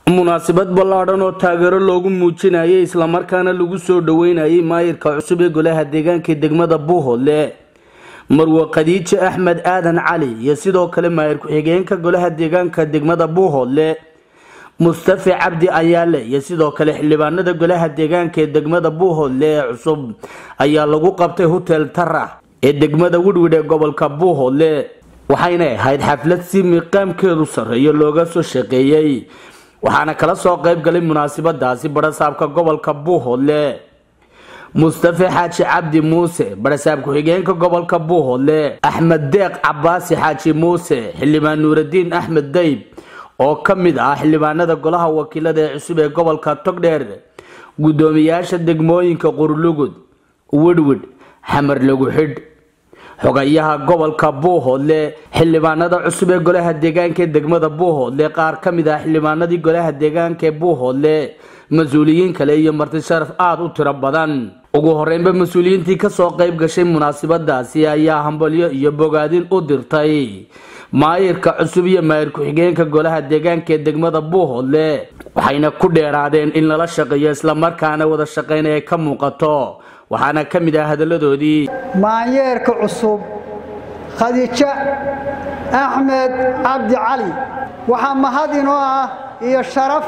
munaasabad ballaadhan oo taageero loogu muujinayay islamarkaana lagu soo dhoweynayay maayirka cusub ee golaha deegaanka degmada buuhoodle marwe khadiije axmed aadan cali iyo sidoo kale maayir ku-xigeenka golaha deegaanka degmada buuhoodle mustafi cabdi ayaale iyo sidoo kale xildhibaanada golaha deegaanka ee degmada buuhoodle ee cusub ayaa lagu qabtay hotel tara ee degmada widwid ee gobolka buuhoodle waxayna ahayd xaflad si miiqaamkeedu sarreeyo looga soo shaqeeyey waxaana kala soo qayb galay munaasabadaasi barasaabka gobolka buuhoodle mustafe xaaji cabdi muuse barasaab ku-xigeenka gobolka buuhoodle axmed deeq cabaasi xaaji muuse xildhibaan nuuradiin axmed dayb oo ka mid ah xildhibaanada golaha wakiilada ee cusub ee gobolka togdheer guddoomiyaasha degmooyinka qurlugud widwid xamar lagu xidh xogayaha gobolka buuhoodle xildhibaanada cusub ee golaha deegaanka ee degmada buuhoodle qaar ka mid ah xildhibaanadii golaha deegaanka ee buuhoodle mas-uuliyiin kale iyo marti sharaf aada u tiro badan ugu horeynba mas-uuliyiintii kasoo qayb gashay munaasabadaasi ayaa hambalyo iyo bogaadin u dirtay maayirka cusub iyo maayir ku-xigeenka golaha deegaanka ee degmada buuhoodle waxayna ku dheeraadeen in lala shaqeeyo islamarkaana wada shaqeyna ay ka muuqato waxaana ka mid ah hadaladoodii maanyeerka cusub khadiijo axmed cabdi cali waxaa mahad inoo ah iyo sharaf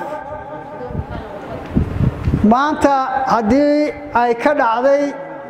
maanta haddii ay ka dhacday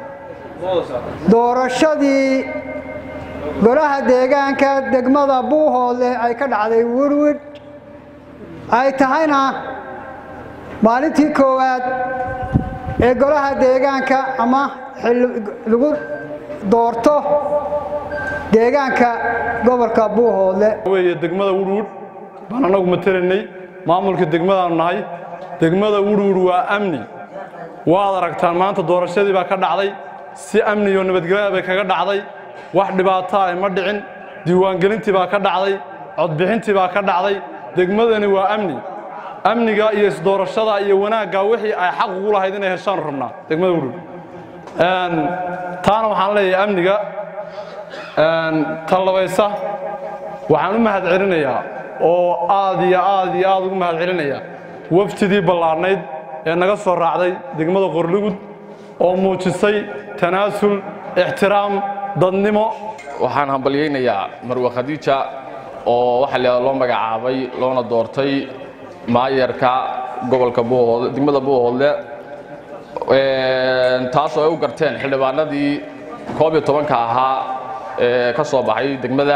doorashadii golaha deegaanka degmada buuhoodle ay ka dhacday wirwid ay tahayna maalintii koowaad ee golaha deegaanka ama lagu doorto deegaanka gobolka buuhoodle weye degmada wurwud baan annagu matelaynay maamulka degmadaanu nahay degmada wurwud waa amni waad aragtaan maanta doorashadii baa ka dhacday si amni iyo nabadgelya bay kaga dhacday wax dhibaataa ay ma dhicin diiwaangelintii baa ka dhacday codbixintii baa ka dhacday degmadani waa amni amniga iyo isdoorashada iyo wanaagga wixii ay xaq ugu lahayd inay heshaanu rabnaa degmada wurwud taana waxaan leeyahay amniga tallabaysa waxaan u mahad celinayaa oo aad iyo aad iyo aad ugu mahad celinayaa wafdidii ballaadhnayd ee naga soo raacday degmada qorlugud oo muujisay tanaasul ixtiraam dadnimo waxaan hambalyaynayaa marwe khadiija oo waxaa loo magacaabay loona doortay maayarka gobolka buuhoodle degmada buuhoodle taasoo ay u garteen xildhibaanadii koob iyo tobanka ahaa ee ka soo baxay degmada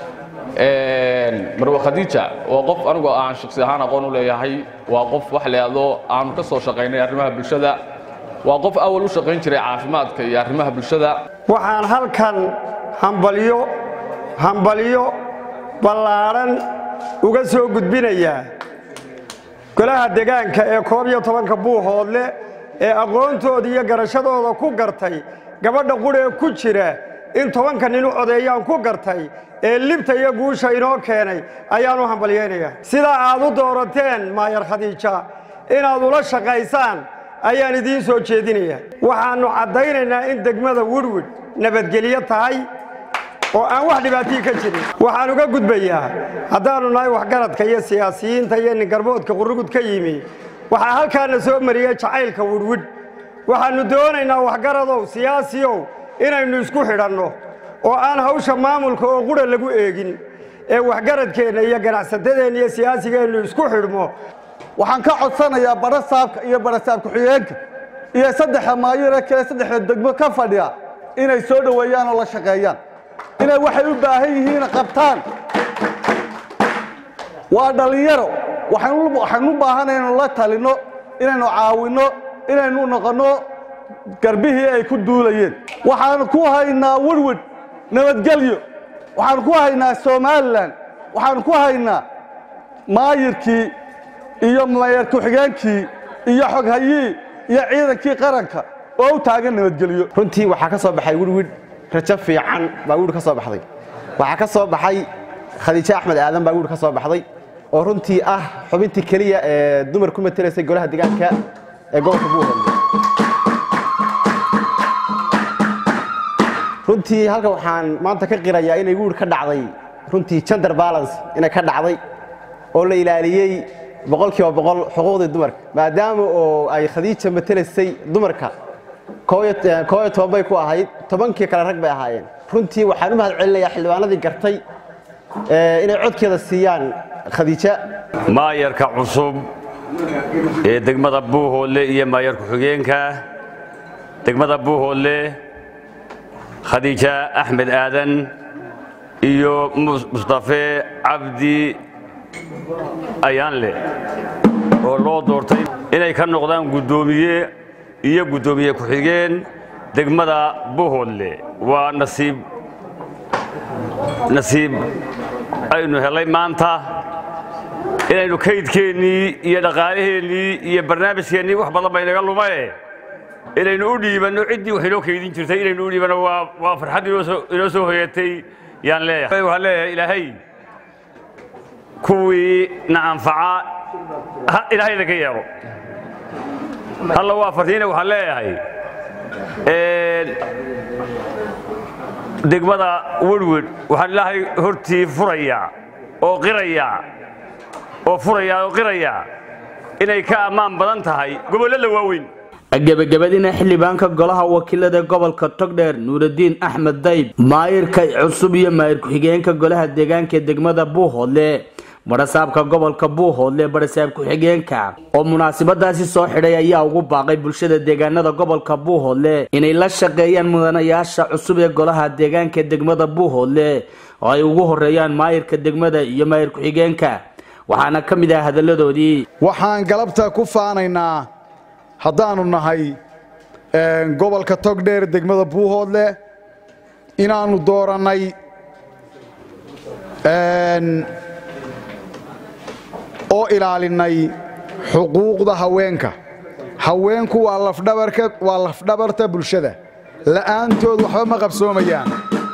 marwe khadiija waa qof anigu aan shaksi ahaan aqoon u leeyahay waa qof wax leado aanu ka soo shaqaynay arrimaha bulshada waa qof awal u shaqayn jiray caafimaadka iyo arrimaha bulshada waxaan halkan hambalyo hambalyo ballaadhan uga soo gudbinayaa golaha degaanka ee koob iyo tobanka buuhoodle ee aqoontooda iyo garashadooda ku gartay gabadha qudhee ku jira in tobanka nin u codeeyaan ku gartay ee libta iyo guusha inoo keenay ayaan u hambalyaynayaa sidaa aad u doorateen maayar khadiija inaad ula shaqaysaan ayaan idiin soo jeedinayaa waxaannu caddaynaynaa in degmada wurwid nabadgelyo tahay oo aan wax dhibaatii ka jirin waxaan uga gudbayaa haddaannu nahay waxgaradka iyo siyaasiyiinta iyo ningarboodka qurugud ka yimi waxaa halkaana soo mariyey jacaylka widhwidh waxaannu doonaynaa waxgaradow siyaasiyow inaynu isku xidhanno oo aan hawsha maamulka oo qudha lagu eegin ee waxgaradkeenna iyo ganacsatadeenna iyo siyaasigeennu isku xidhmo waxaan ka codsanayaa barasaabka iyo barasaab ku-xigeenka iyo saddexa maayire kale saddexda degmo ka fadhiya inay soo dhoweeyaan oo la shaqeeyaan inay waxay u baahan yihiin qabtaan waa dhallinyaro waxaynu u baahanay inaynu la talinno inaynu caawinno inaynu noqonno garbihii ay ku duulayeen waxaanu ku haynaa wirwid nabadgelyo waxaanu ku haynaa somalilan waxaanu ku haynaa maayirkii iyo maayar ku-xigeenkii iyo xoghayii iyo ciidankii qaranka oo u taagan nabadgelyo runtii waxaa ka soo baxay wirwid rajo fiican baa wirwid ka soo baxday waxaa ka soo baxay khadiijo axmed aadan baa wirwid ka soo baxday oo runtii ah xubintii keliya ee dumar ku matelaysay golaha deegaanka ee gobolka buuhoodle runtii halkan waxaan maanta ka qirayaa inay wirwid ka dhacday runtii gender balance inay ka dhacday oo la ilaaliyey boqolkiiba boqol xuquuqdii dumarka maadaama oo ay khadiija matelaysay dumarka koob iyo toban bay ku ahayd tobankii kale rag bay ahaayeen runtii waxaan u mahad celinayaa xildhibaanadii gartay inay codkeeda siiyaan khadiija maayarka cusub ee degmada buuhoodle iyo maayar ku-xigeenka degmada buuhoodle khadiija axmed aadan iyo mustafe cabdi ayaanle oo loo doortay inay ka noqdaan guddoomiye iyo guddoomiye ku-xigeen degmada buuhoodle waa nasiib nasiib aynu helay maanta inaynu kaydkeennii iyo dhaqaalaheennii iyo barnaamijkeennii wax badan baynaga lumae inaynu u dhiibanno ciddii wax inoo kaydin jirtay inaynu u dhiibanno waa farxad inoo soo hoyatay yaan leeyahay waxaan leeyahay ilaahay kuwii na anfaca ilaahayda ka yeelo halla waa fartiina waxaan leeyahay degmada werwed waxaan ilaahay hortii furayaa oo qirayaa oo furayaa oo qirayaa inay ka ammaan badan tahay gobollada waaweyn gebagabadina xildhibaanka golaha wakiilada gobolka togdheer nuuraddiin axmed dayb maayirka cusub iyo maayir ku-xigeenka golaha deegaanka degmada buuhoodle barasaabka gobolka buuhoodle barasaab ku-xigeenka oo munaasabadaasi soo xidhay ayaa ugu baaqay bulshada deegaanada gobolka buuhoodle inay la shaqeeyaan mudanayaasha cusub ee golaha deegaanka degmada buuhoodle oo ay ugu horeeyaan maayirka degmada iyo maayir ku-xigeenka waxaana ka mid ah hadalladoodii waxaan galabta ku faanaynaa haddaannu nahay gobolka togdheer degmada buuhoodle inaannu doorannay oo ilaalinnay xuquuqda haweenka haweenku waa lafdhabarka waa lafdhabarta bulshada la'aantood waxba ma qabsoomayaan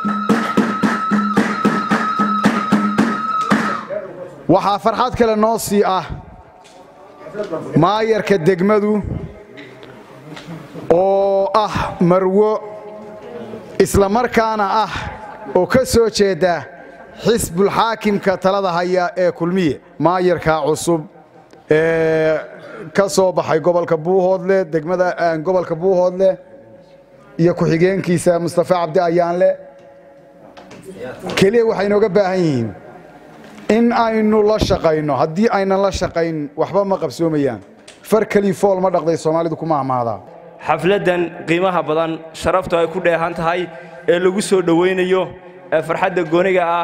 waxaa farxad kale noo sii ah maayarka degmadu oo ah marwo isla markaana ah oo ka soo jeeda xisbulxaakimka talada haya ee kulmiye maayarka cusub ee ka soo baxay gobolka buuhoodle degmada gobolka buuhoodle iyo ku-xigeenkiisa mustafa cabdi ayaanle keliya waxay inooga baahan yihiin in aynu la shaqayno haddii aynan la shaqayn waxba ma qabsoomayaan far kelii fool ma dhaqday soomaalidu kuma amaadaa xafladdan qiimaha badan sharaftu ay ku dheehan tahay ee lagu soo dhowaynayo ee farxadda gooniga ah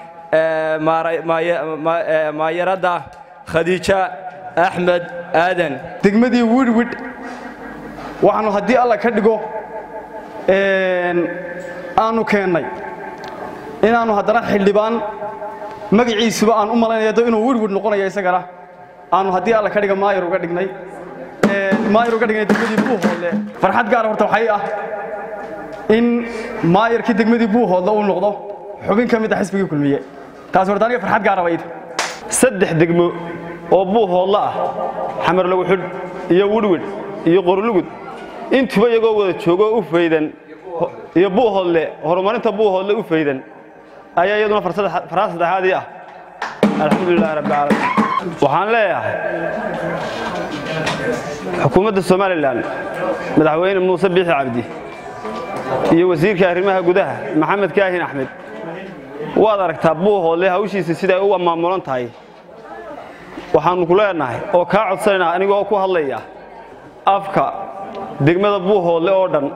maayaradda khadiija axmed aadan degmadii widhwidh waxaannu haddii alla ka dhigo aanu keennay inaannu haddana xildhibaan magaciisuba aan u malaynaya do inuu widhwidh noqonayo isagana aanu haddii alla ka dhiga maayar uga dhignay maayar uga dhignay degmadii buuhoodle farxad gaara horta waxay ah in maayarkii degmadii buuhoodle uu noqdo xubin ka mid ah xisbigii kulmiye taas horta aniga farxad gaara bayd saddex degmo oo buuhoodle ah xamar lagu xidh iyo widhwidh iyo qorlugud intuba iyagoo wada joogoo u faydan iyo buuhoodle horumarinta buuhoodle u faydan ayaa iyaduna farxad saddexaadii ah alxamdulilahi rabbilcaalamiin waxaan leeyahay xukuumadda somalilan madaxweyne muuse biixi cabdi iyo wasiirka arrimaha gudaha maxamed kaahin axmed waad aragtaa buuhoodle hawshiisa siday u maamulan tahay waxaannu ku leenahay oo kaa codsanayna anigoo ku hadlaya afka degmada buuhoodle oo dhan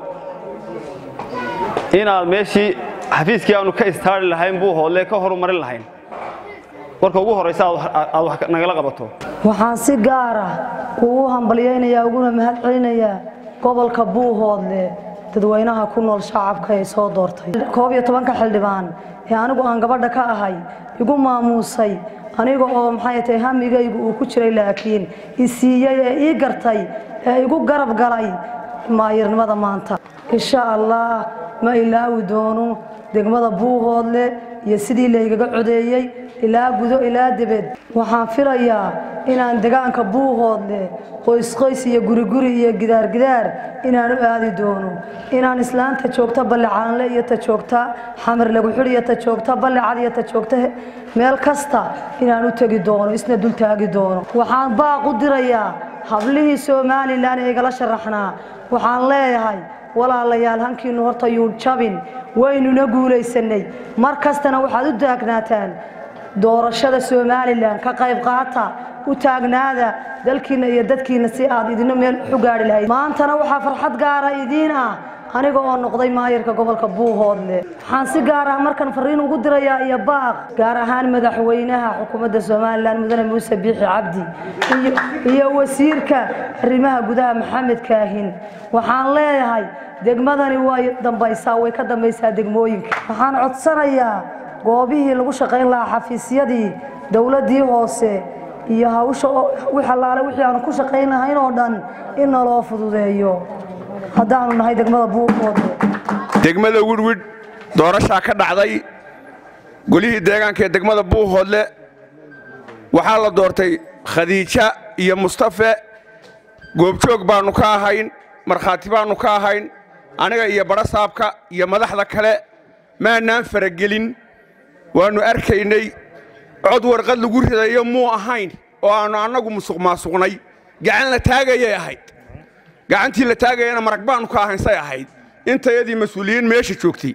inaad meeshii xafiiskii aanu ka istaari lahayn buuhoodle ka horumarin lahayn marka ugu horraysa aad wax nagala qabato waxaan si gaara ugu hambalyaynayaa uguna mahad celinayaa gobolka buuhoodle dadweynaha ku nool shacabka ee soo doortay koob iyo tobanka xildhibaan ee anigu aan gabadha ka ahay igu maamuusay aniga oo maxay tahay hamigaygu uu ku jiray laakiin i siiyey ee ii gartay ee igu garab galay maayirnimada maanta insha allah ma ilaawi doono degmada buuhoodle iyo sidii laygaga codeeyey ilaa gudo ilaa debed waxaan filayaa inaan degaanka buuhoodle qoysqoys iyo guriguri iyo gidaargidaar inaan u aadi doono inaan islaanta joogta ballicaanle iyo ta joogta xamar lagu xidh iyo ta joogta ballicad iyo ta joogta meel kasta inaan u tegi doono isna dul taagi doono waxaan baaq u dirayaa hablihii somalilan ee igala sharaxnaa waxaan leeyahay walaalayaal hankiinu horta yuu jabin waynuna guulaysanay mar kastana waxaad u taagnaataan doorashada somalilan ka qayb qaata u taagnaada dalkiina iyo dadkiina si aad idina meel u gaari lahayd maantana waxaa farxad gaara idiin ah aniga oo noqday maayarka gobolka buuhoodle waxaan si gaar ah markan fariin ugu dirayaa iyo baaq gaar ahaan madaxweynaha xukuumadda somalilan mudane muuse biixi cabdi iyo wasiirka arrimaha gudaha maxamed kaahin waxaan leeyahay degmadani way dambaysaa way ka dambaysaa degmooyinka waxaan codsanayaa goobihii lagu shaqayn lahaa xafiisyadii dowladdii hoose iyo hawsha wix allaale wixii aanu ku shaqayn lahayn oo dhan in naloo fududeeyo haddaanu nahay degmada buuqoode degmada widhwidh doorashaa ka dhacday golihii deegaanka ee degmada buuhoodle waxaa la doortay khadiija iyo mustafe goobjoog baannu ka ahayn markhaati baannu ka ahayn aniga iyo badhasaabka iyo madaxda kale maannaan faragelin waannu arkaynay cod warqad lagu ridayo muu ahayn oo aannu annagu musuq maasuqnay gacan la taagayay ahayd gacantii la taagayana marag baannu ka ahayn say ahayd intayadii mas-uuliyiin meesha joogtay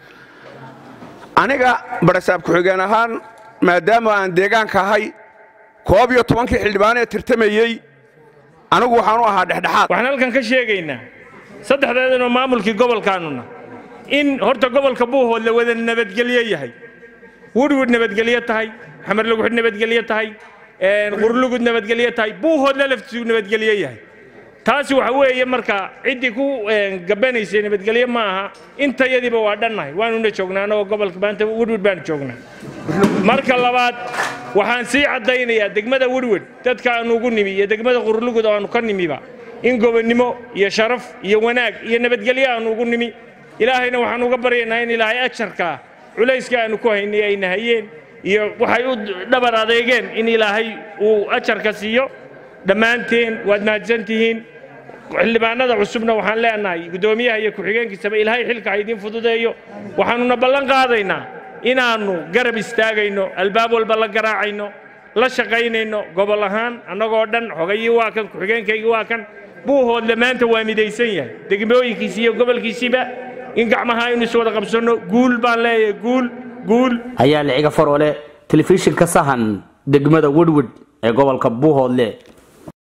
aniga badhasaab ku-xigeen ahaan maadaama aan deegaanka ahay koob iyo tobankii xildhibaan ee tirtamayey anigu waxaan u ahaa dhexdhexaad waxaan halkan ka sheegaynaa saddexdeedanoo maamulkii gobolkaannuna in horta gobolka buuhood la wada nabadgelyo yahay wudhwud nabadgelyo tahay xamar laguxidh nabadgelyo tahay qurlugud nabadgelyo tahay buuhoodla laftiisu nabadgelyo yahay taasi waxa weeye marka ciddii ku gabanaysay nabadgelyo ma aha intayadiiba waa dhannahay waanuna joognaa annagoo gobolka maanta wudhwud baanu joognaa marka labaad waxaan sii caddaynayaa degmada wudhwud dadka aanu ugu nimi iyo degmada qurlugud oo aanu ka nimiba in gobonnimo iyo sharaf iyo wanaag iyo nabadgelyo aanu ugu nimi ilaahayna waxaan uga baryaynaa in ilaahay ajarkaa culayska aanu ku haynay ay nahayeen iyo waxay u dhabar adeegeen in ilaahay uu ajarka siiyo dhammaanteen waad mahadsan tihiin xildhibaanada cusubna waxaan leenahay guddoomiyaha iyo ku-xigeenkiisaba ilaahay xilka ha idiin fududeeyo waxaannuna ballan qaadaynaa inaannu garab istaagayno albaab walba la garaacayno la shaqaynayno gobol ahaan annagoo dhan xogayii waa kan ku-xigeenkaygii waa kan buuhoodle maanta waa midaysan yahay degmooyinkiisii iyo gobolkiisiiba in gacmaha aynu is wada qabsanno guul baan leeyahay guul guul ayaa liciga faroole telefishinka sahan degmada wedwed ee gobolka buuhoodle